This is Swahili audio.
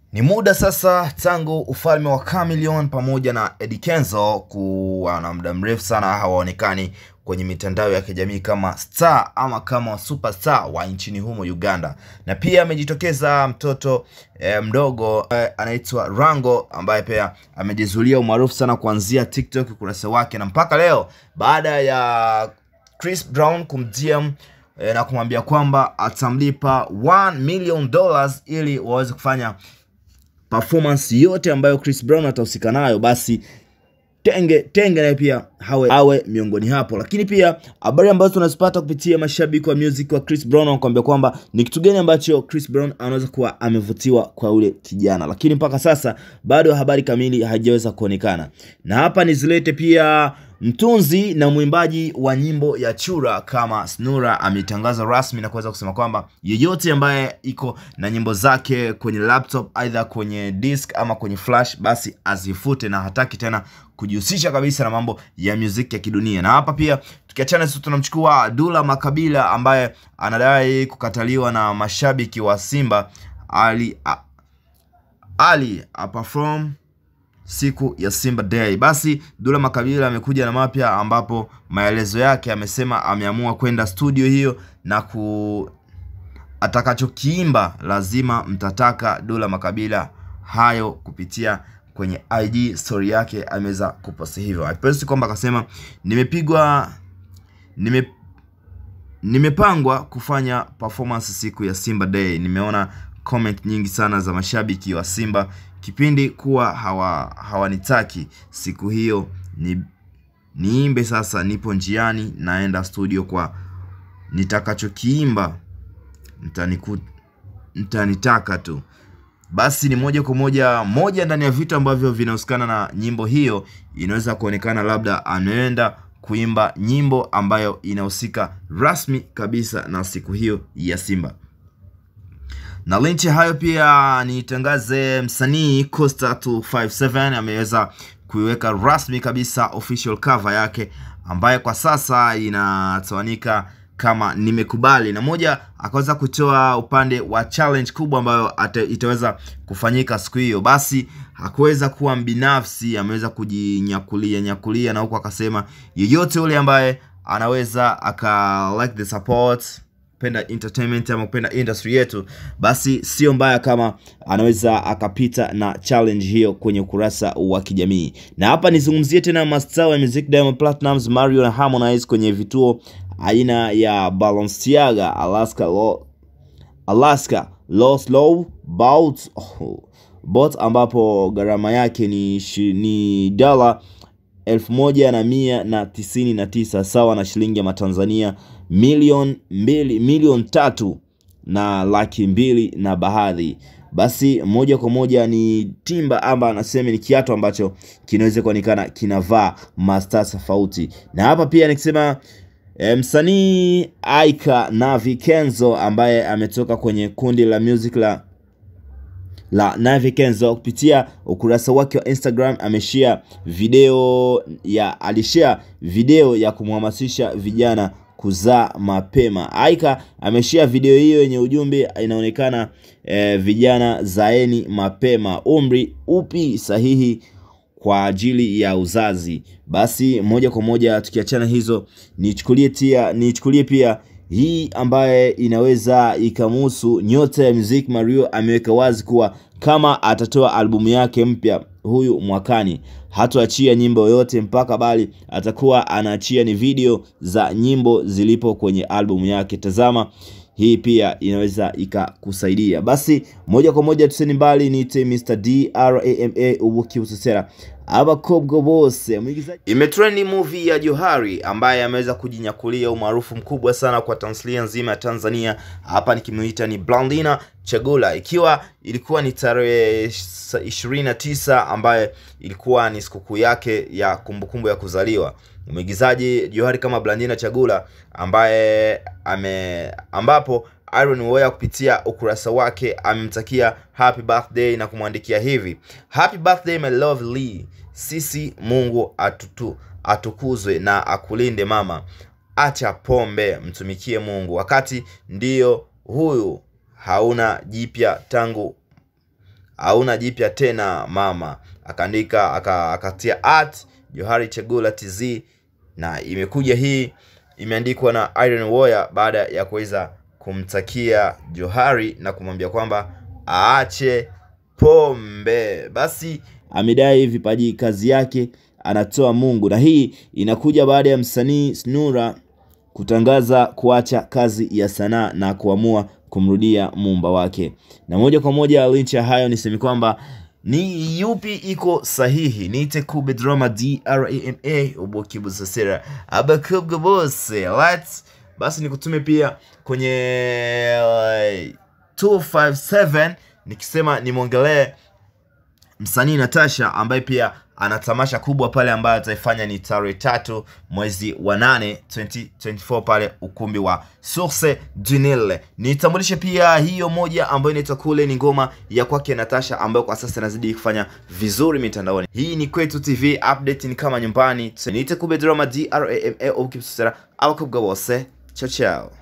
Ni muda sasa tangu ufalme wa Chameleone pamoja na Eddy Kenzo kuwa na muda mrefu sana hawaonekani kwenye mitandao ya kijamii kama star ama kama superstar wa nchini humo Uganda, na pia amejitokeza mtoto eh, mdogo eh, anaitwa Rango ambaye pia amejizulia umaarufu sana kuanzia TikTok ukurasa wake, na mpaka leo baada ya Chris Brown kumdm eh, na kumwambia kwamba atamlipa 1 million dollars ili waweze kufanya performance yote ambayo Chris Brown atahusika nayo, basi Tenge Tenge naye pia hawe awe miongoni hapo. Lakini pia habari ambazo tunazipata kupitia mashabiki wa music wa Chris Brown wanakuambia kwamba ni kitu gani ambacho Chris Brown anaweza kuwa amevutiwa kwa ule kijana, lakini mpaka sasa bado habari kamili haijaweza kuonekana. Na hapa nizilete pia mtunzi na mwimbaji wa nyimbo ya chura kama Snura ametangaza rasmi na kuweza kusema kwamba yeyote ambaye iko na nyimbo zake kwenye laptop aidha kwenye disk ama kwenye flash, basi azifute na hataki tena kujihusisha kabisa na mambo ya muziki ya kidunia. Na hapa pia tukiachana sisi, tunamchukua Dula Makabila ambaye anadai kukataliwa na mashabiki wa Simba ali a, ali a perform siku ya Simba Day. Basi Dula Makabila amekuja na mapya, ambapo maelezo yake amesema ameamua kwenda studio hiyo na ku atakachokiimba lazima mtataka Dula Makabila hayo kupitia kwenye IG story yake ameweza kuposti hivyo. Akiposti kwamba akasema nimepigwa nime nimepangwa kufanya performance siku ya Simba Day. Nimeona comment nyingi sana za mashabiki wa Simba kipindi kuwa hawa hawanitaki siku hiyo ni niimbe. Sasa nipo njiani naenda studio, kwa nitakachokiimba mtaniku mtanitaka tu. Basi ni moja kwa moja moja ndani ya vitu ambavyo vinahusikana na nyimbo hiyo, inaweza kuonekana labda anaenda kuimba nyimbo ambayo inahusika rasmi kabisa na siku hiyo ya Simba. Na linchi hayo pia nitangaze, msanii Costa 257 ameweza kuiweka rasmi kabisa official cover yake ambayo kwa sasa inatawanika kama nimekubali, na moja akaweza kutoa upande wa challenge kubwa ambayo ate, itaweza kufanyika siku hiyo. Basi hakuweza kuwa mbinafsi, ameweza kujinyakulia nyakulia, na huku akasema yeyote yule ambaye anaweza aka like the support penda entertainment ama kupenda industry yetu, basi sio mbaya kama anaweza akapita na challenge hiyo kwenye ukurasa wa kijamii. Na hapa nizungumzie tena mastaa wa music Diamond Platnumz, Mario na Harmonize kwenye vituo aina ya Balenciaga, Alaska, Lo, Alaska Los Low Bout oh, bot ambapo gharama yake ni, ni dola elfu moja na mia na tisini na tisa sawa na shilingi ya Matanzania milioni mbili milioni tatu na laki mbili na bahadhi. Basi moja kwa moja ni timba amba anasema ni kiatu ambacho kinaweza kuonekana kinavaa masta tofauti, na hapa pia nikisema E, msanii Aika Navi Kenzo ambaye ametoka kwenye kundi la music la la Navi Kenzo kupitia ukurasa wake wa Instagram ameshare video ya alishare video ya kumhamasisha vijana kuzaa mapema. Aika ameshare video hiyo yenye ujumbe inaonekana e, vijana zaeni mapema, umri upi sahihi kwa ajili ya uzazi. Basi moja kwa moja tukiachana hizo, nichukulie tia nichukulie pia hii ambaye inaweza ikamhusu nyota ya muziki. Mario ameweka wazi kuwa kama atatoa albumu yake mpya huyu mwakani, hatoachia nyimbo yoyote mpaka, bali atakuwa anaachia ni video za nyimbo zilipo kwenye albumu yake. Tazama hii pia inaweza ikakusaidia. Basi moja kwa moja tuseni mbali, niite Mr Drama Ubuki Usesera abakobwa bose mwigizaji. Imetrendi movie ya Johari ambaye ameweza kujinyakulia umaarufu mkubwa sana kwa tamthilia nzima ya Tanzania. Hapa nikimuita ni Blandina Chagula, ikiwa ilikuwa ni tarehe 29 ambaye ilikuwa ni sikukuu yake ya kumbukumbu ya kuzaliwa mwigizaji Johari kama Blandina Chagula ambaye ame ambapo Iron Woya kupitia ukurasa wake amemtakia happy birthday na kumwandikia hivi: happy birthday my lovely sisi, Mungu atutu, atukuzwe na akulinde mama, acha pombe, mtumikie Mungu, wakati ndiyo huyu hauna jipya tangu hauna jipya tena mama, akaandika aka, akatia at Johari Chegula TZ, na imekuja hii imeandikwa na Iron Warrior baada ya kuweza kumtakia Johari na kumwambia kwamba aache pombe. Basi amedai vipaji kazi yake anatoa Mungu, na hii inakuja baada ya msanii Snura kutangaza kuacha kazi ya sanaa na kuamua kumrudia muumba wake. Na moja kwa moja, licha ya hayo, niseme kwamba ni yupi iko sahihi? Niite Kube Drama DRAMA Ubokibu Sasera Abakubga Boss Let's basi nikutume pia kwenye uh, 257 nikisema nimwongelee msanii Natasha ambaye pia ana tamasha kubwa pale ambayo ataifanya ni tarehe tatu mwezi wa nane 2024 pale ukumbi wa Source du Nil. Nitambulishe pia hiyo moja ambayo inaitwa kule, ni ngoma ya kwake Natasha ambayo kwa sasa inazidi kufanya vizuri mitandaoni. Hii ni Kwetu TV, update ni kama nyumbani. Niite Kube Drama DRAMA au Kipsera au Kubga Wose. Chao chao.